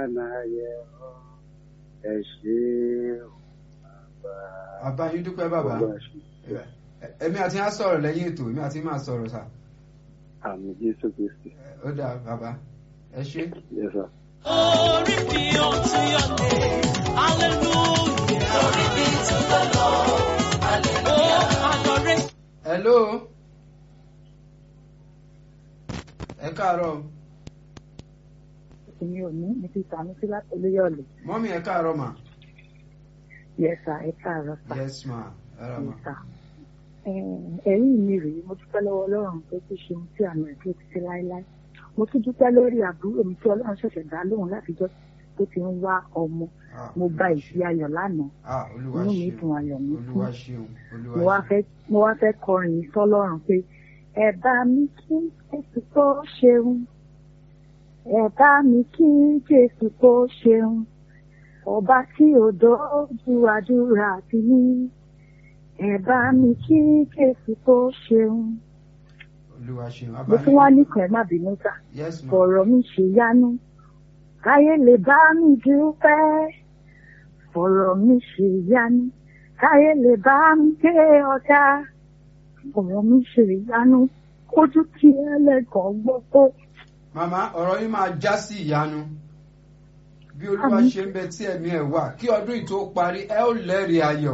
náyẹ ọ́ ẹ ṣé o bàbá. bàbá yín dúpẹ́ bàbá Olúwa ṣe èmi àti yín á sọ̀rọ̀ lẹ́yìn ètò èmi àti yín máa sọ̀rọ̀ sà àmì Jésù Kristi. ó dáa bàbá ẹ ṣé. Yes, sir. Glory be unto your name. Hallelujah. Glory be to the Lord. Hallelujah. Oh, adoration. hello ẹ káàárọ̀ èmi ò ní mi ti sàmì sí láti olóyọ̀lẹ̀ mọ́mí ẹ káàárọ̀ mà yẹsà ẹ káàárọ̀ sà yes ma ẹ rà mà yẹsà ẹ̀rí mi rèé mo dúpẹ́ lọ́wọ́ ọlọ́run pé kí ṣe ohun tí àmì ẹ̀dúró ti ṣe láéláé mo tún dúpẹ́ lórí àbúrò mi tí ọlọ́run ṣẹ̀ṣẹ̀ dá lóhùn látijọ́ tó ti ń wá ọmọ Ah, mo gba ìṣí ayọ̀ lánàá ah olúwa inú mi ṣeun dùn ayọ̀ mi olúwa fún ṣeun olúwa mo wá ṣeun fẹ́ mo wá fẹ́ kọrin yìí sọ́lọ́run pé ẹ bá mi kí jésù tó ṣeun ẹ bá mi kí jésù tó ṣeun ọba tí ò dójú àdúrà ti ní ẹ bá mi kí jésù tó ṣeun olúwa ṣeun mo tún wá nìkan ẹ má bínú sá yes ma fọ̀rọ̀ mi ṣe yánú káyé lè bá mi dúpẹ́ fọ̀rọ̀ mi ṣe yánú káyé lè bá mi gbé ọ̀dà fọ̀rọ̀ mi ṣe yánú kójú tí ẹlẹ́gàn gbogbo màmá ọ̀rọ̀ yín máa já sí ìyanu bí olúwa Àmín. ṣe ń bẹ tí ẹ̀mí ẹ̀ wà kí ọdún yìí tó parí ẹ ó lẹ́rìí ayọ̀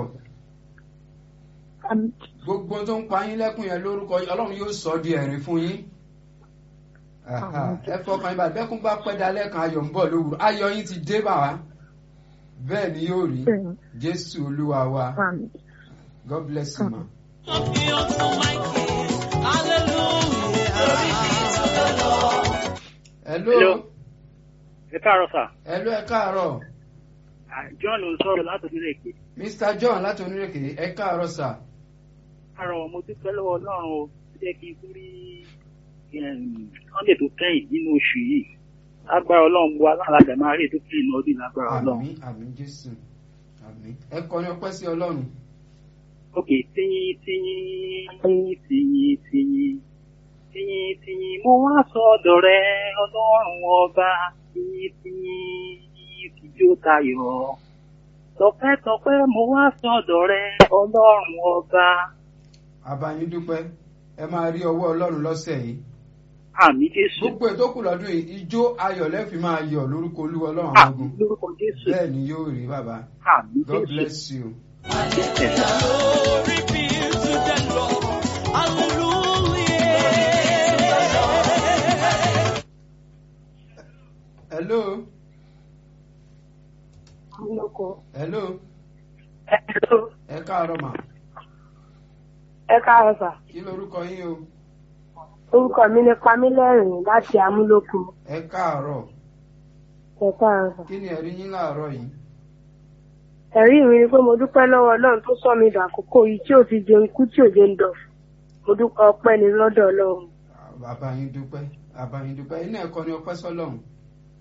àmì gbogbo tó ń pa yín lẹ́kùn yẹn lórúkọ yín, ọlọ́run yóò sọ ọ́ di ẹ̀rín fún yín Aha, Àmín. ẹ fọkàn yín bá bẹ́kún bá pẹ́ dalẹ́ kan ayọ̀ ń bọ̀ lówùrọ̀ ayọ̀ yín ti dé bà wá bẹ́ẹ̀ ni yóò rí bẹ́ẹ̀ jésù olúwa wa àmì god bless you ma. Be unto my King. Hallelujah. Glory be to the Lord. hello Hello. ẹ káàárọ̀ sà hello ẹ káàárọ̀ Ah, John ló ń sọ̀rọ̀ láti onílẹ̀ èké mr john láti onírèké ẹ káàárọ̀ sà káàárọ̀ mo dúpẹ́ lọ́wọ́ ọlọ́run o tó jẹ́ kí n tún rí em, sunday tó kẹ́yìn nínú oṣù yìí lágbára ọlọ́run bu aláàlájà máa rí ètò kẹ́yìn náà ọdún lágbára ọlọ́run àmín àmín jésù àmín ẹ kọrin ọpẹ́ sí ọlọ́run ok tíyín tíyín tíyín tíyín tíyín tíyín tíyín mo wá sọ́dọ̀ rẹ ọlọ́run ọba tíyín tíyín tíjó tayọ̀ tọpẹ́tọpẹ́ mo wá sọ́dọ̀ rẹ ọlọ́run ọba abayín dúpẹ́ ẹ máa rí ọwọ́ ọlọ́run lọ́sẹ̀ yìí àmì jésù gbogbo ètò kù lọ́dún yìí ijó ayọ̀ lẹ́fì máa yọ̀ lórúkọ olúwa ọlọ́run àwọn àmì ogun lórúkọ jésù bẹ́ẹ̀ ni yóò rí bàbá àmì god jésù bless you. Glory be to the Lord. Hallelujah. hello lóko hello ẹ̀ẹ́dọ́ ẹ káàárọ̀ mà ẹ káàárọ̀ sà kí lorúkọ yín o orúkọ mi ni pamílẹ́rìn láti amúlòkù ẹ káàárọ̀ ẹ káàárọ̀ sà. kí ni ẹ̀rí yín láàárọ̀ yìí ẹ̀rí mi ni pé mo dúpẹ́ lọ́wọ́ ọlọ́run tó sọ mi dàkókò yìí tí ò ti jẹun ikú tí ò jẹun dọ̀ mo dúpẹ́ ọpẹ́ ni lọ́dọ̀ ọlọ́run abayín dúpẹ́ abayín dúpẹ́ iná ẹ̀kọ́ ni ọpẹ́ sọ́lọ́run